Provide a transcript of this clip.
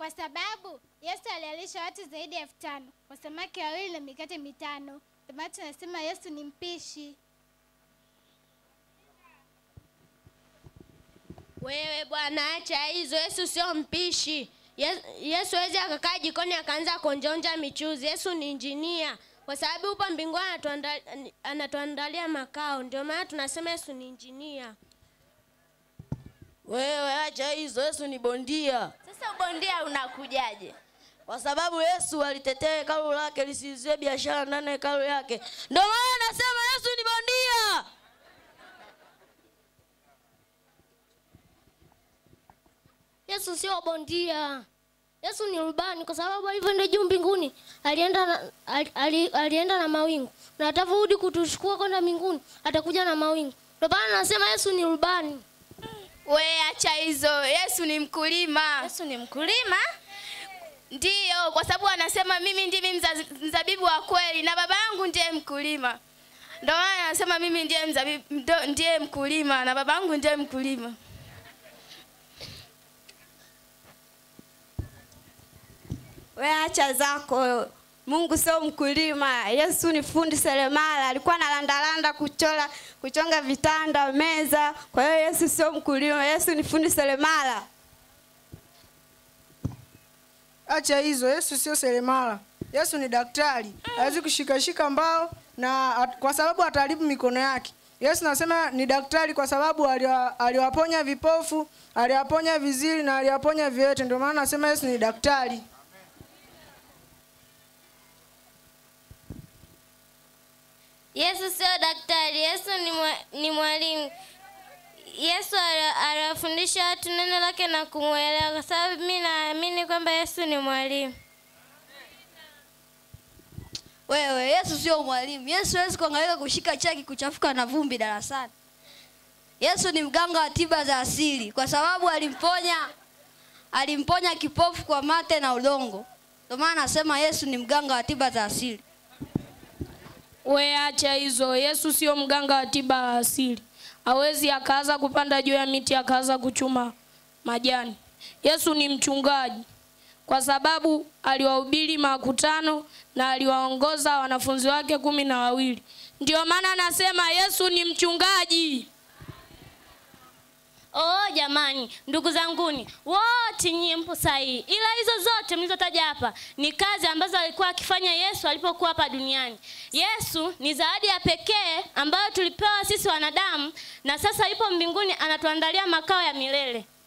kwa sababu Yesu alialisha watu zaidi ya elfu tano kwa samaki wawili na mikate mitano. Ndio maana tunasema Yesu ni mpishi. Wewe bwana, acha hizo. Yesu sio mpishi. Yes- Yesu hawezi akakaa jikoni akaanza kuonjaonja michuzi. Yesu ni injinia, kwa sababu upo mbinguni anatuanda- anatuandalia makao. Ndio maana tunasema Yesu ni injinia. Wewe acha hizo, Yesu ni bondia. Sasa ubondia unakujaje? Kwa sababu Yesu alitetea hekalu lake lisizuie biashara ndani ya hekalu yake. Ndio maana nasema Yesu ni bondia. Yesu sio bondia. Yesu ni rubani kwa sababu alivyoenda juu mbinguni alienda na, ali, ali, alienda na mawingu na atavyorudi kutuchukua kwenda mbinguni atakuja na mawingu. Ndio maana nasema Yesu ni rubani. We acha hizo. Yesu ni mkulima. Yesu ni mkulima. Ndiyo, kwa sababu anasema mimi ndimi mza- mzabibu wa kweli na baba yangu ndiye mkulima. Ndio maana anasema mimi ndiye mzabibu, ndo- ndiye mkulima na baba yangu ndiye mkulima. We acha zako. Mungu sio mkulima. Yesu ni fundi seremala, alikuwa analandalanda kuchora, kuchonga vitanda, meza. Kwa hiyo Yesu sio mkulima, Yesu ni fundi seremala. Acha hizo, Yesu sio seremala. Yesu ni daktari, hawezi kushikashika mbao na at, kwa sababu ataharibu mikono yake. Yesu nasema ni daktari kwa sababu aliwa- aliwaponya vipofu, aliwaponya viziri na aliwaponya viwete. Ndio maana nasema Yesu ni daktari. Yesu sio daktari, Yesu ni, mwa, ni mwalimu. Yesu ala- aliwafundisha watu neno lake na kumwelewa, kwa sababu mi naamini kwamba Yesu ni mwalimu. Wewe, Yesu sio mwalimu. Yesu hawezi kuangaika kushika chaki kuchafuka na vumbi darasani. Yesu ni mganga wa tiba za asili kwa sababu alimponya alimponya kipofu kwa mate na udongo. Ndio maana nasema Yesu ni mganga wa tiba za asili. We acha hizo. Yesu sio mganga wa tiba ya asili. Hawezi akaanza kupanda juu ya miti akaanza kuchuma majani. Yesu ni mchungaji, kwa sababu aliwahubiri makutano na aliwaongoza wanafunzi wake kumi na wawili. Ndio maana nasema Yesu ni mchungaji. Oh jamani, ndugu zanguni wote nyie mpo sahihi, ila hizo zote mlizotaja hapa ni kazi ambazo alikuwa akifanya Yesu alipokuwa hapa duniani. Yesu ni zawadi ya pekee ambayo tulipewa sisi wanadamu, na sasa yupo mbinguni anatuandalia makao ya milele.